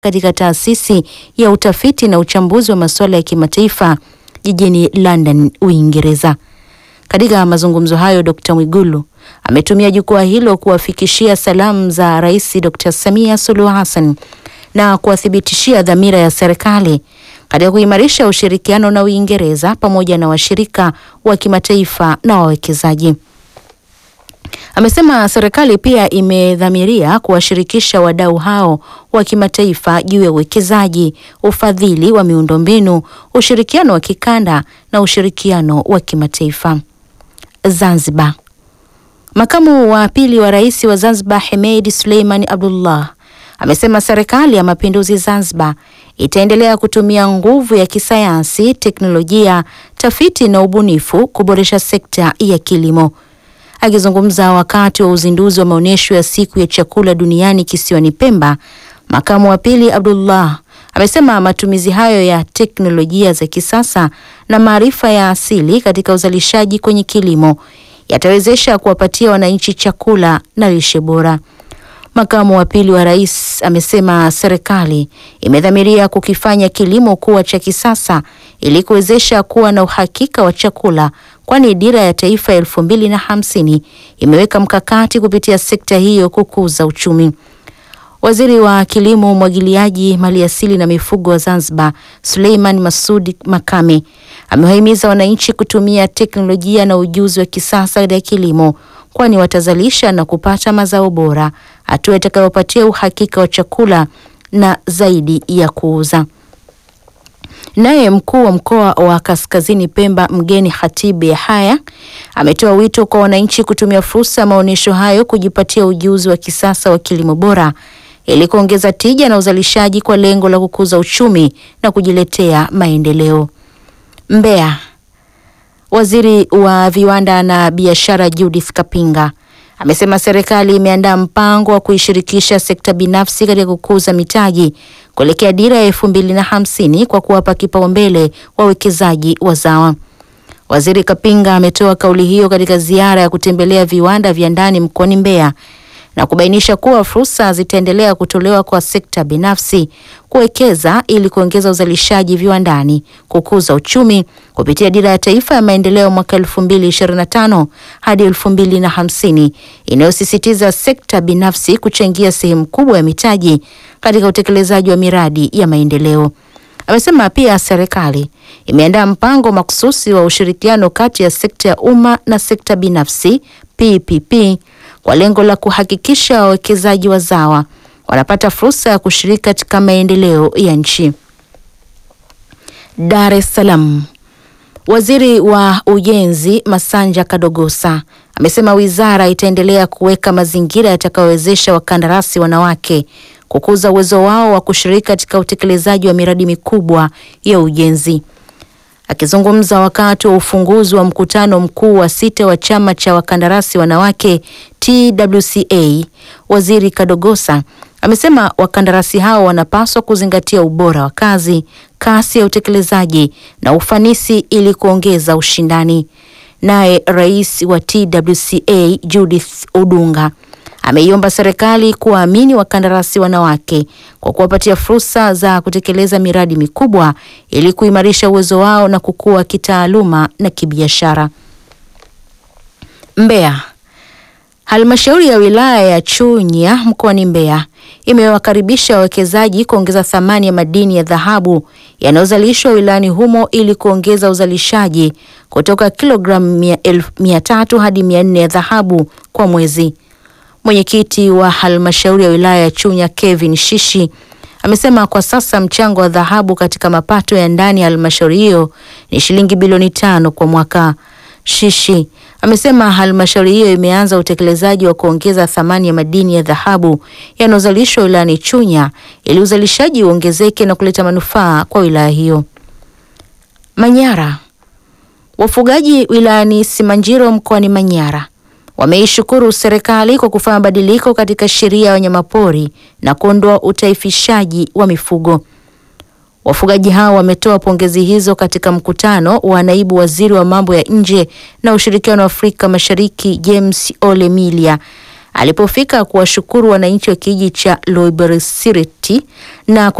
katika taasisi ya utafiti na uchambuzi wa masuala ya kimataifa jijini London, Uingereza. Katika mazungumzo hayo, Dr. Mwigulu ametumia jukwaa hilo kuwafikishia salamu za Rais Dr. Samia Suluhu Hassan na kuwathibitishia dhamira ya serikali katika kuimarisha ushirikiano na Uingereza pamoja na washirika wa kimataifa na wawekezaji. Amesema serikali pia imedhamiria kuwashirikisha wadau hao wa kimataifa juu ya uwekezaji, ufadhili wa miundombinu, ushirikiano wa kikanda na ushirikiano wa kimataifa. Zanzibar. Makamu wa pili wa rais wa Zanzibar Hemed Suleiman Abdullah amesema serikali ya mapinduzi Zanzibar itaendelea kutumia nguvu ya kisayansi, teknolojia, tafiti na ubunifu kuboresha sekta ya kilimo. Akizungumza wakati wa uzinduzi wa maonyesho ya siku ya chakula duniani kisiwani Pemba, makamu wa pili Abdullah amesema matumizi hayo ya teknolojia za kisasa na maarifa ya asili katika uzalishaji kwenye kilimo yatawezesha kuwapatia wananchi chakula na lishe bora. Makamu wa pili wa rais amesema serikali imedhamiria kukifanya kilimo kuwa cha kisasa ili kuwezesha kuwa na uhakika wa chakula, kwani dira ya taifa elfu mbili na hamsini imeweka mkakati kupitia sekta hiyo kukuza uchumi. Waziri wa Kilimo, Umwagiliaji, Maliasili na Mifugo wa Zanzibar, Suleiman Masudi Makame, amewahimiza wananchi kutumia teknolojia na ujuzi wa kisasa katika kilimo, kwani watazalisha na kupata mazao bora, hatua itakayopatia uhakika wa chakula na zaidi ya kuuza. Naye mkuu wa mkoa wa Kaskazini Pemba Mgeni Khatibu Yahaya ametoa wito kwa wananchi kutumia fursa ya maonyesho hayo kujipatia ujuzi wa kisasa wa kilimo bora ili kuongeza tija na uzalishaji kwa lengo la kukuza uchumi na kujiletea maendeleo. Mbeya. Waziri wa viwanda na biashara Judith Kapinga amesema serikali imeandaa mpango wa kuishirikisha sekta binafsi katika kukuza mitaji kuelekea dira ya elfu mbili na hamsini kwa kuwapa kipaumbele wawekezaji wazawa. Waziri Kapinga ametoa kauli hiyo katika ziara ya kutembelea viwanda vya ndani mkoani Mbeya na kubainisha kuwa fursa zitaendelea kutolewa kwa sekta binafsi kuwekeza ili kuongeza uzalishaji viwandani, kukuza uchumi kupitia dira ya taifa ya maendeleo mwaka 2025 hadi 2050 inayosisitiza sekta binafsi kuchangia sehemu kubwa ya mitaji katika utekelezaji wa miradi ya maendeleo. Amesema pia serikali imeandaa mpango makususi wa ushirikiano kati ya sekta ya umma na sekta binafsi PPP kwa lengo la kuhakikisha wawekezaji wazawa wanapata fursa ya kushiriki katika maendeleo ya nchi. Dar es Salaam. Waziri wa Ujenzi Masanja Kadogosa amesema wizara itaendelea kuweka mazingira yatakayowezesha wakandarasi wanawake kukuza uwezo wao wa kushiriki katika utekelezaji wa miradi mikubwa ya ujenzi. Akizungumza wakati wa ufunguzi wa mkutano mkuu wa sita wa chama cha wakandarasi wanawake TWCA, Waziri Kadogosa amesema wakandarasi hao wanapaswa kuzingatia ubora wa kazi, kasi ya utekelezaji na ufanisi ili kuongeza ushindani. Naye rais wa TWCA Judith Odunga ameiomba serikali kuwaamini wakandarasi wanawake kwa kuwapatia fursa za kutekeleza miradi mikubwa ili kuimarisha uwezo wao na kukua kitaaluma na kibiashara. Mbeya. Halmashauri ya wilaya ya Chunya mkoani Mbeya imewakaribisha wawekezaji kuongeza thamani ya madini ya dhahabu yanayozalishwa wilayani humo ili kuongeza uzalishaji kutoka kilogramu mia tatu hadi mia nne ya dhahabu kwa mwezi. Mwenyekiti wa halmashauri ya wilaya ya Chunya Kevin Shishi amesema kwa sasa mchango wa dhahabu katika mapato ya ndani ya halmashauri hiyo ni shilingi bilioni tano kwa mwaka. Shishi amesema halmashauri hiyo imeanza utekelezaji wa kuongeza thamani ya madini ya dhahabu yanayozalishwa wilayani Chunya ili uzalishaji uongezeke na kuleta manufaa kwa wilaya hiyo. Manyara. Wafugaji wilayani Simanjiro mkoani Manyara wameishukuru serikali kwa kufanya mabadiliko katika sheria ya wanyamapori na kuondoa utaifishaji wa mifugo. Wafugaji hao wametoa pongezi hizo katika mkutano wa naibu waziri wa mambo ya nje na ushirikiano wa Afrika Mashariki James Ole Milia alipofika kuwashukuru wananchi wa kijiji cha Loiberisireti na